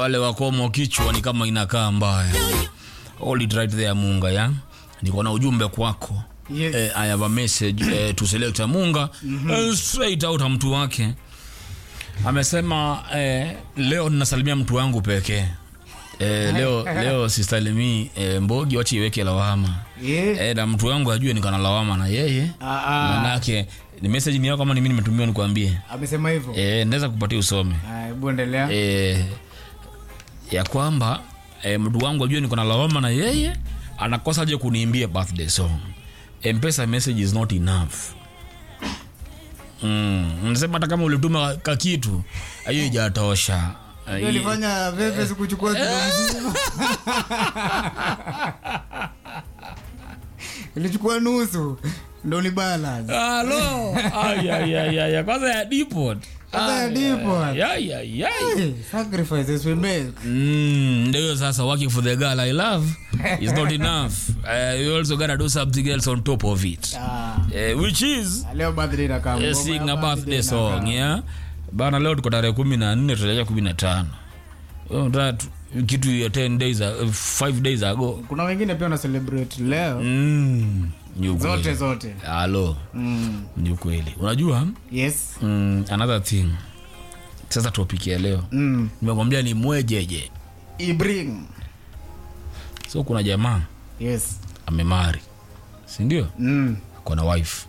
wale wakomo kichwa ni kama inakaa mbaya hold it right there munga ya niko na ujumbe kwako Yes. eh, i have a message eh, to selector munga eh, straight out ya mtu wake amesema eh, leo ninasalimia mtu wangu pekee eh, leo leo sisalimii eh, mbogi wachi iweke lawama Yeah. eh, na mtu wangu ajue niko na lawama na yeye Ah, ah. manake ni message ni yako kama ni mimi nimetumiwa nikwambie amesema hivyo eh, naweza kupatia usome Ah, hebu endelea eh, ya kwamba eh, mtu wangu ajue niko na lawama na yeye anakosa je kuniimbia birthday song mpesa message is not enough mm. nasema hata kama ulituma kakitu hiyo ijatosha Ndio ulifanya vepe sikuchukua kilo mzima ilichukua nusu ndo ni balance halo ayayayaya kwanza ya depot Kwanza ya depot. ayayayay Hey, sacrifices we make Mm, ndio sasa working for the girl i love is not enough uh, you also gotta do something else on top of it Ah, uh, which is leo birthday na kama uh, sing a birthday song yeah bana leo tuko tarehe kumi na nne tutaelekea kumi na tano Oh, that kitu ya 10 days uh, 5 days ago kuna wengine pia wana celebrate leo mm, ni zote ukweli zote halo mm. ni ukweli unajua yes mm, another thing sasa topic ya leo mm. nimekwambia ni mwejeje ibring so kuna jamaa yes amemari sindio mm. akona wife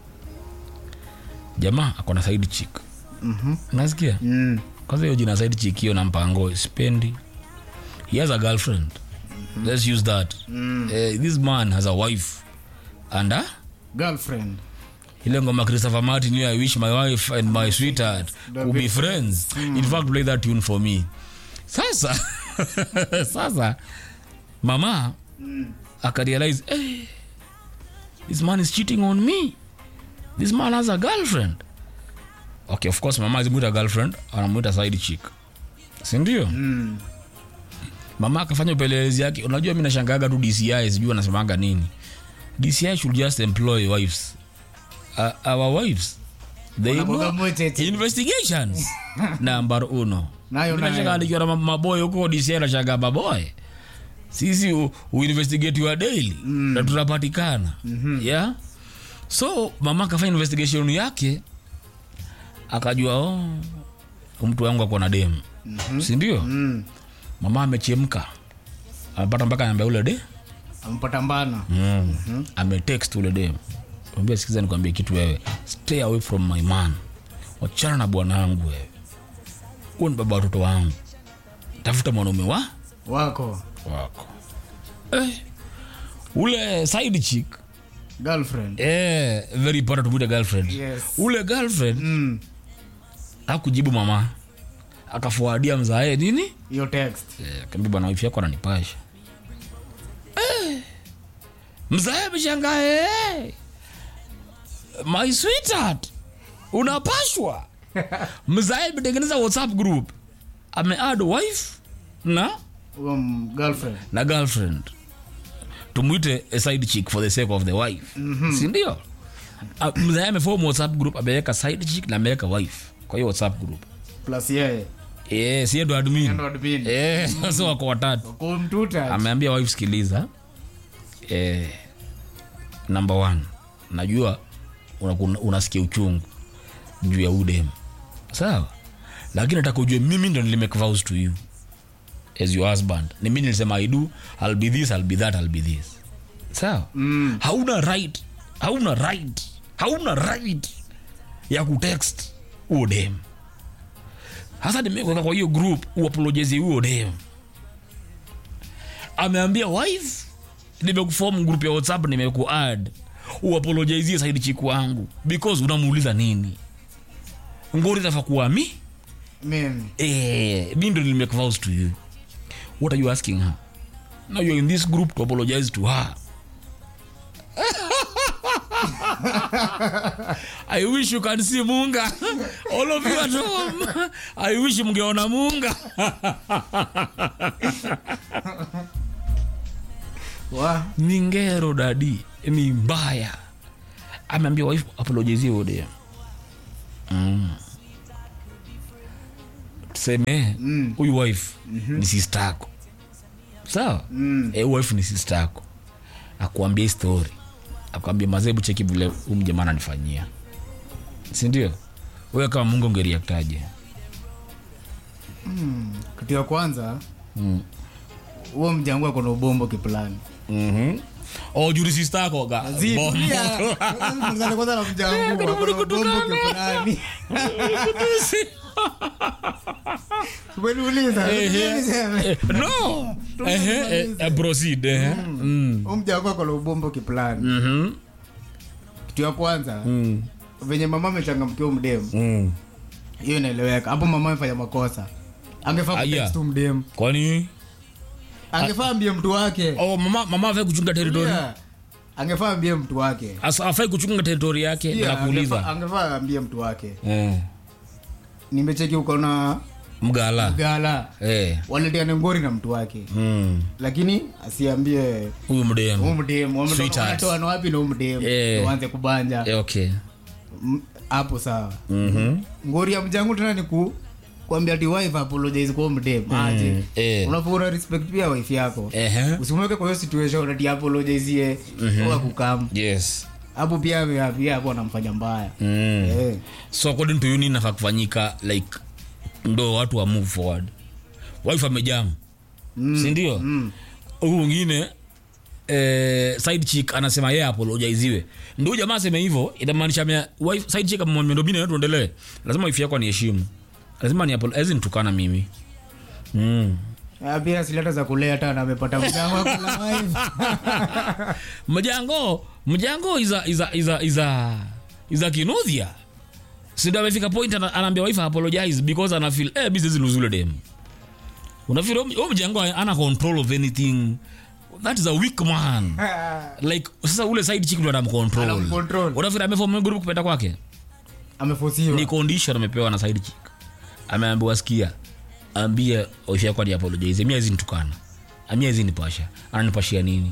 jamaa akona side chick mm-hmm. unasikia mm. kwanza hiyo jina side chick hiyo na mpango spendi he has a girlfriend let's use that Mm. Eh, this man has a wife and a girlfriend ile ngoma christopher martin hiyo i wish my wife and my sweetheart could be friends in fact play that tune for me sasa sasa mama akarealize hey, this man is cheating on me this man has a girlfriend okay of course mama azimwita girlfriend anamwita side chick sindio mm. mama akafanya upelelezi yake unajua mi nashangaga tu dci sijui anasemaga nini dci should just employ wives uh, our wives they Wanakuwaga know mwetete. investigations number uno Nayo, Mi nayo. nashangaa nikiwa na ma- maboy huko dci nashangaa maboy sisi u- uinvestigate your daily na tunapatikana yeah so mama akafanya investigation yake akajua oh, mtu wangu ako na demu sindio Mm. mama amechemka amepata mpaka namba ule de ampata mbana mm. ametext ule de ambia sikiza nikwambie kitu wewe stay away from my man wachana na bwana wangu wewe huo ni baba watoto wangu tafuta mwanaume wa wako wako eh, ule side chick girlfriend eh, very important to girlfriend Yes. ule girlfriend mm. akujibu mama akafuadia mzae nini hiyo text Eh, kaambia bwana wifi yako ananipasha eh, mzae ameshangaa eh, my sweetheart unapashwa mzae ametengeneza whatsapp group amead wife na huyo m- girlfriend na girlfriend tumwite a side chick for the sake of the wife mm-hmm. sindio uh, mzae amefom whatsapp group ameweka side chick na ameweka wife kwa hiyo whatsapp group plus yeye eh, siye ndo admin ndo admin eh, sasa wako watatu kumtuta ameambia wife sikiliza eh, number one najua unasikia una unasikia uchungu juu ya udem sawa lakini nataka ujue mimi ndo nilimake vows to you as your husband ni mimi nilisema i do i'll be this i'll be that i'll be this sawa mm. hauna right hauna right hauna right ya kutext huo dem hasa nimekuweka kwa hiyo group uapolojezi huo dem ameambia wife nimekuform group ya whatsapp nimekuad uapolojizie saidi chiku wangu because unamuuliza nini ngori tafa kuwa mi mimi eh, mi ndo nilimake vows to you what are you asking her now you're in this group to apologize to her I wish you can see Munga. All of you at home. I wish mngeona Munga. wa ni ngero dadi ni mbaya ameambia wife apologizie ode mm. tuseme Mm. huyu wife ni sister yako sawa Mm. eh, huyu wife ni sister yako akuambia hii story akuambia mazebu cheki vile huyu mjamaa ananifanyia sindio wewe kama mungu ungeriaktaje kitu ya kwanza mm. huo mjangu ako na ubombo kiplani mm-hmm. oh, juri sister yako ga Zi, bombo. tulia. Kwanza kwanza na mjangu ako na ubombo kiplani umeniuliza Ehe. niseme. Eh, no Ehe, eh, eh, proceed ehe. Mm. Huo mjangu ako na ubombo kiplani Mhm. kitu ya kwanza Mm. venye mama amechangamkia mdemu Mm. hiyo inaeleweka hapo mama amefanya makosa angefaa Aya. kutext tu mdemu kwani angefaa ambie mtu wake oh, mama, mama afai kuchunga teritori Yeah. angefaa ambie mtu wake Asa- afai kuchunga teritori yake Yeah, yeah, angefaa- nakuuliza angefaa ambie mtu wake eh. nimecheki uko na mgala gala eh. waleteane ngori na mtu wake mm. lakini asiambie huyu huu mdemu mdemu Sweetheart. wanatoana wapi na huu mdemu Eh. waanze kubanja eh, okay M- hapo sawa Mhm. ngori ya mjangu tena ni ku kuambia ati wife apologize kwa huyu mdemu aje eh. unafaa una respect pia wife yako Ehe. usimweke kwa hiyo situation ati apologize kwa kukam yes hapo pia ame- pia hapo anamfanya mbaya mm. eh so according to you nini nafaa kufanyika like ndo watu wa move forward wife amejam Mm. sindio mm. huyu mwingine eh, side chick anasema yeye apologaiziwe ndo huyu jamaa aseme hivyo inamaanisha amea- wife- side chick amemwambia ndo bina tuendelee lazima wife yako aniheshimu lazima ni apologize nitukana mimi mm. Ah, pia sileta za kuleta na amepata mjangu ako na wife mjango mjango iza iza iza iza iza kinudhia sindo amefika point ana- anaambia wife apologize because ana feel eh business luzule dem unafeel huyo mjango ana control of anything that is a weak man like sasa ule side chick ndo anamcontrol Anamcontrol. unafeel ameform group kupenda kwake amefosiwa ni condition amepewa na side chick ameambiwa sikia ambie wife yako ni apologize mimi hizi nitukana amia hizi nipasha ananipashia nini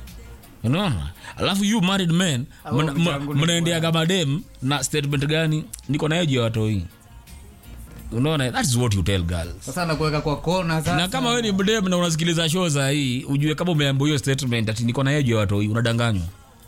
unaona alafu you married men Au mna- mna- mchango ni mnaendeaga madem na statement gani niko nayo juu ya watoi unaona that is what you tell girls sasa nakuweka kwa kona sasa na kama wewe ni mdem na unasikiliza show za hii ujue kama umeambiwa hiyo statement ati niko na eju ya watoi unadanganywa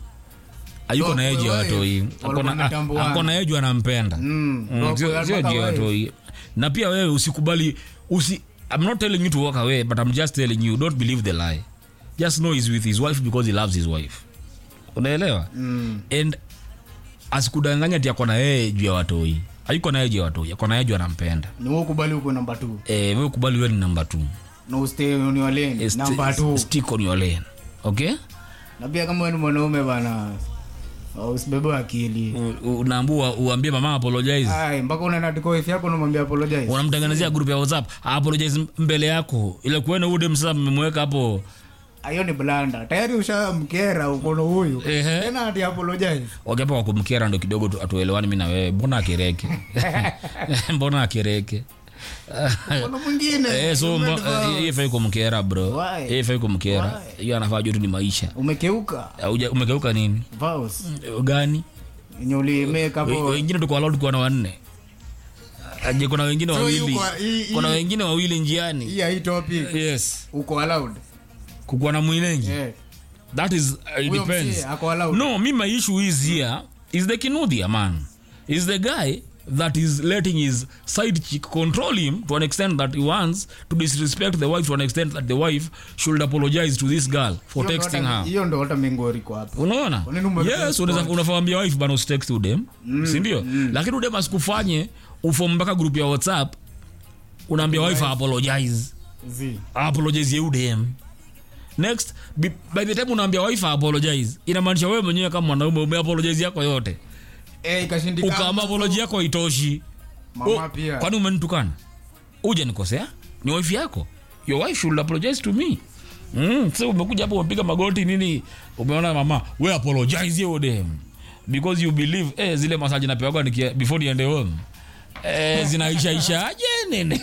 ayuko So, na eju ya wewe, watoi walikuwa wametambuana. ako na eju anampenda Mm, Mm, ndio sio- kwa- sio mpaka juu ya wife. watoi na pia wewe usikubali usi I'm not telling you to walk away but I'm just telling you don't believe the lie just know he's with his wife because he loves his wife unaelewa Mm. and asikudanganya ati ako na yeye juu ya watoi ayuko na yeye juu ya watoi ako na yeye juu anampenda ni wewe ukubali uko namba 2 eh wewe kubali wewe ni namba 2 na ustay on your lane namba 2 stick on your lane okay na pia kama wewe ni mwanaume bana uh, usibebe akili U- u- unaambua uambie mama apologize ai mpaka unaenda tiko wife yako unamwambia apologize unamtengenezea group ya whatsapp apologize mbele yako ile kuena ude msasa mmemweka hapo hiyo ni blanda tayari ushamkera uko na huyu Ehe. tena ati apologize wakiapa kwa kumkera ndo kidogo tu- atuelewani mi na wewe mbona akireke mbona akireke kuna mwingine Eh, so mbo- eh, hiyo ifai kumkera bro Why? hiyo ifai kumkera hiyo anafaa juu tu ni maisha umekeuka Hauja- umegeuka nini vows gani yenye ulimake We- hapo wengine tuko allowed kuwa na wanne aje kuna wengine So wawili yuko- hii- hii- kuna wengine wawili njiani hii hii topic yes uko allowed kukuwa na mwilengi eh that is uh, it huyo depends msee ako allowed no me my issue is here is the kinuthia man is the guy that is letting his side chick control him to an extent that he wants to disrespect the wife to an extent that the wife should apologize to this girl for Hiyo ndo texting hata- her hiyo ndo hata mingori kwa hapo unaona Kwa nini ume- yes unaweza- unafawambia wife bana usitext udem sindio lakini udem asikufanye ufom mpaka group ya whatsapp unaambia wife apologize zi apologize ye udem next bi- by the time unaambia wife apologize inamaanisha wewe mwenyewe kama mwanaume umeapologize yako yote eh ikashindikana ukaamba apology yako itoshi mama Oh, pia kwani umenitukana uje nikosea ni wife yako your wife should apologize to me mm, so umekuja hapo umepiga magoti nini umeona mama we apologize yo dem because you believe eh, zile masaji napewaga nikia- before niende home eh, zinaishaisha aje nini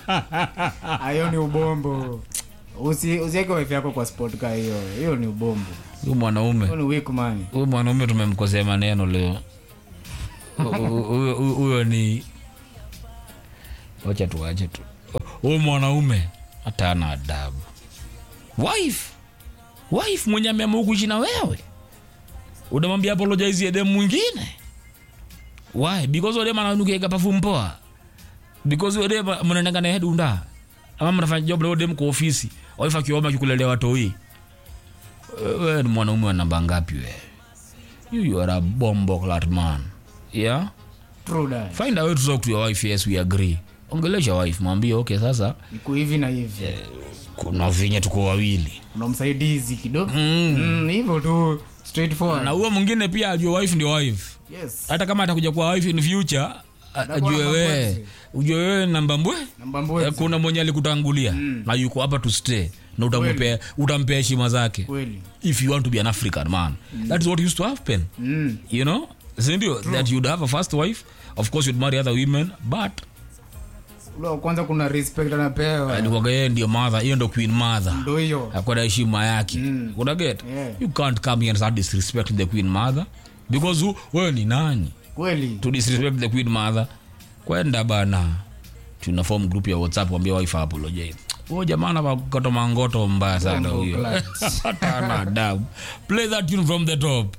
hayo ni ubombo usi usiweke wife yako kwa sport ka hiyo hiyo ni ubombo huyu mwanaume hiyo ni weak man huyu mwanaume tumemkosea maneno leo Hu- hu- huyo huyo ni wacha tu wache tu huyu mwanaume hata ana adabu wife wife mwenye ameamua kuishi na wewe unamwambia apologize ya demu mwingine why because ode mananukiega perfume poa because ode mnaendanga naye dunda ama mnafanya job leo dem kwa ofisi wife akiomba kikulelea watoi wewe ni mwanaume wa namba ngapi wewe you, you are a bombo clat man yeah True that. find a way to talk to your wife yes we agree ongelesha wife mwambie okay sasa iko hivi na hivi kuna vinye tuko wawili kuna msaidizi kidogo mm. Mm, hivyo tu straightforward. na huyo mwingine pia ajue wife ndio wife yes hata kama atakuja kuwa wife in future a- Atakuwa ajue namba wewe mbwezi. ujue wewe namba mbwe namba Eh, mbwezi kuna mwenye alikutangulia na yuko hapa to stay na utampea utampea heshima zake kweli if you want to be an african man that is what used to happen mm. you know sindio that you'd have a first wife of course you'd marry other women but ule wa kwanza kuna respect anapewa alikuwaga yeye ndio mother hiyo ndio queen mother ndo hiyo akwa na heshima yake Mm. una get Yeah. you can't come here and start disrespecting the queen mother because who- wewe ni nani kweli to disrespect the queen mother kwenda bana tuna form group ya whatsapp wambia wife apologize huyo jamaa anakata mangoto mbaya sana Bombo huyo clad. hata ana adabu play that tune from the top